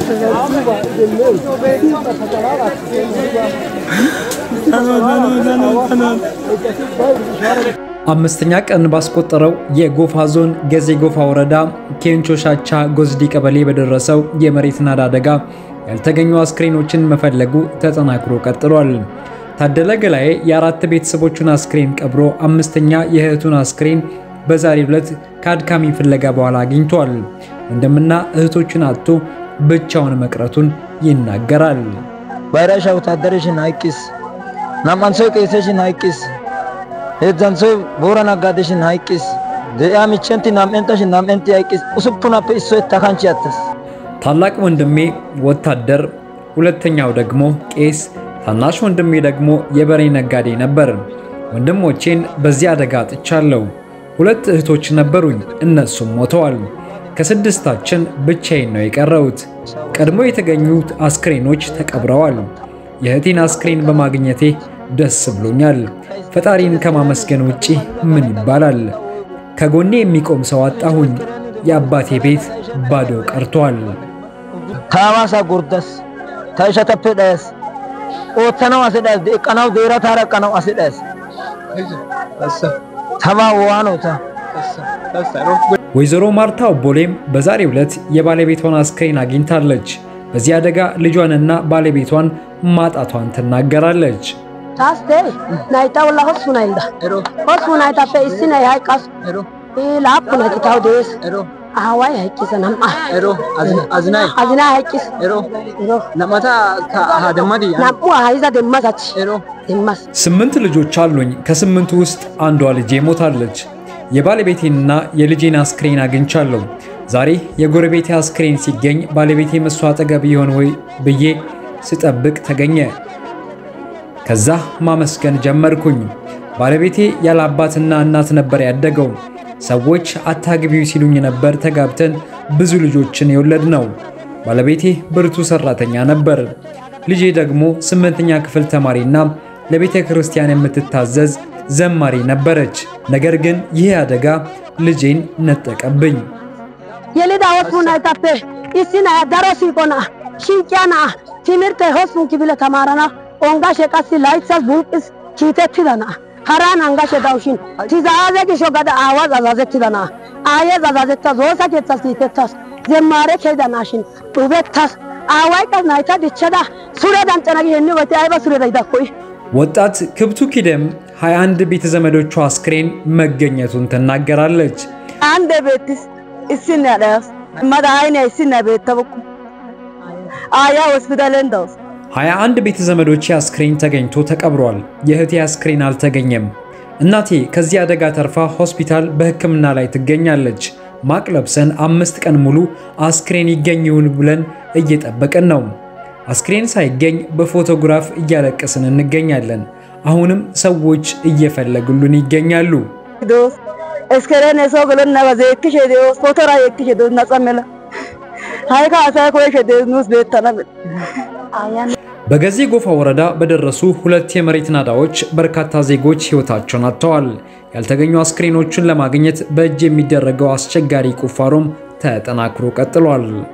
አምስተኛ ቀን ባስቆጠረው የጎፋ ዞን ገዜ ጎፋ ወረዳ ኬንቾ ሻቻ ጎዝዲ ቀበሌ በደረሰው የመሬት ናዳ አደጋ ያልተገኙ አስክሬኖችን መፈለጉ ተጠናክሮ ቀጥሏል። ታደለ ገላዬ የአራት ቤተሰቦቹን አስክሬን ቀብሮ አምስተኛ የእህቱን አስክሬን በዛሬው ዕለት ከአድካሚ ፍለጋ በኋላ አግኝቷል። ወንድምና እህቶቹን አጥቶ ብቻውን መቅረቱን ይናገራል። ባይራሻ ወታደርሽን አይቂስ ናማንሶ ቄሰሽን አይቂስ ሄdzantሶ ቦራ ነጋዴሽን አይቂስ ደያ ሚቸንቲ ናምንታሽን ናምንቲ አይቂስ ኡሱፑናፔ እሶ ታካንቺ አተስ ታላቅ ወንድሜ ወታደር፣ ሁለተኛው ደግሞ ቄስ፣ ታናሽ ወንድሜ ደግሞ የበሬ ነጋዴ ነበር። ወንድሞቼን በዚህ አደጋ አጥቻለሁ። ሁለት እህቶች ነበሩኝ፣ እነሱም ሞተዋል። ከስድስታችን ብቻዬን ነው የቀረሁት። ቀድሞ የተገኙት አስክሬኖች ተቀብረዋል። የእህቴን አስክሬን በማግኘቴ ደስ ብሎኛል። ፈጣሪን ከማመስገን ውጪ ምን ይባላል? ከጎኔ የሚቆም ሰው አጣሁኝ። የአባቴ ቤት ባዶ ቀርቷል። ታማሳ ጉርደስ ታይሸተፔ ዳያስ ኦተናው አስዳስ ደቀናው ዴራ ታረቀናው አስዳስ ተማ ዋኖታ ወይዘሮ ማርታ ኦቦሌም በዛሬው ዕለት የባለቤቷን አስክሬን አግኝታለች። በዚህ አደጋ ልጇንና ባለቤቷን ማጣቷን ትናገራለች። ታስቴ ናይታ ወላ ሆስፉ ናይልዳ ሆስፉ ናይታፔ እስሲ ናይ ሃይቃሱ ላፑ ናይቲ ታው ደስ አዋይ ሃይቂሰ ናምአ አዝናይ አዝና ሃይቂስ ነመታ ደመዲ ናምኡ ሃይዛ ደማሳች ደማስ ስምንት ልጆች አሉኝ። ከስምንቱ ውስጥ አንዷ ልጄ ሞታለች። የባለቤቴንና የልጄን አስክሬን አግኝቻለሁ። ዛሬ የጎረቤቴ አስክሬን ሲገኝ ባለቤቴ መሷ አጠገብ ይሆን ወይ ብዬ ስጠብቅ ተገኘ። ከዛ ማመስገን ጀመርኩኝ። ባለቤቴ ያለ አባትና እናት ነበር ያደገው። ሰዎች አታግቢው ሲሉኝ ነበር ተጋብተን ብዙ ልጆችን የወለድ ነው። ባለቤቴ ብርቱ ሰራተኛ ነበር። ልጄ ደግሞ ስምንተኛ ክፍል ተማሪና ለቤተ ክርስቲያን የምትታዘዝ ዘማሪ ነበረች። ነገር ግን ይህ አደጋ ልጄን ነጠቀብኝ። የሊዳ ሆስፉ ናይታፔ እስሲ ናይ ዳሮ ሲቆና ሽንቅያና ትምህርተ ሆስፉን ክፍለ ተማረና ኦንጋሼ ቀሲ ላይትሳስ ቡልቅስ ኪitettidana haran angashe dawushin tizaaze gisho gada aawaz azazettidana aayez azazettas woosa keeththas kiitettas zemmare keyidanashin dhubettas aaway qas nayta dichchada sure dancana gi henni woti ayba sureda yidakkoy ወጣት ክብቱ ኪደም 21 ቤተ ዘመዶቿ አስክሬን መገኘቱን ትናገራለች። ande beettis issinne adhayas mada ayne issinne beettabukku aaya hospitalen dawus 21 ቤተ ዘመዶቼ አስክሬን ተገኝቶ ተቀብሯል። የእህቴ አስክሬን አልተገኘም። እናቴ ከዚህ አደጋ ተርፋ ሆስፒታል በሕክምና ላይ ትገኛለች። ማቅ ለብሰን አምስት ቀን ሙሉ አስክሬን ይገኝ ይሁን ብለን እየጠበቅን ነው። አስክሬን ሳይገኝ በፎቶግራፍ እያለቀስን እንገኛለን። አሁንም ሰዎች እየፈለጉልን ይገኛሉ። dos eskerene so gelonna baze ekkishe de'os fotora ekkishe de'os naxa mela hayka asay koyishe de'os nuus beettana ayan በገዜ ጎፋ ወረዳ በደረሱ ሁለት የመሬት ናዳዎች በርካታ ዜጎች ሕይወታቸውን አጥተዋል። ያልተገኙ አስክሬኖችን ለማግኘት በእጅ የሚደረገው አስቸጋሪ ቁፋሮም ተጠናክሮ ቀጥሏል።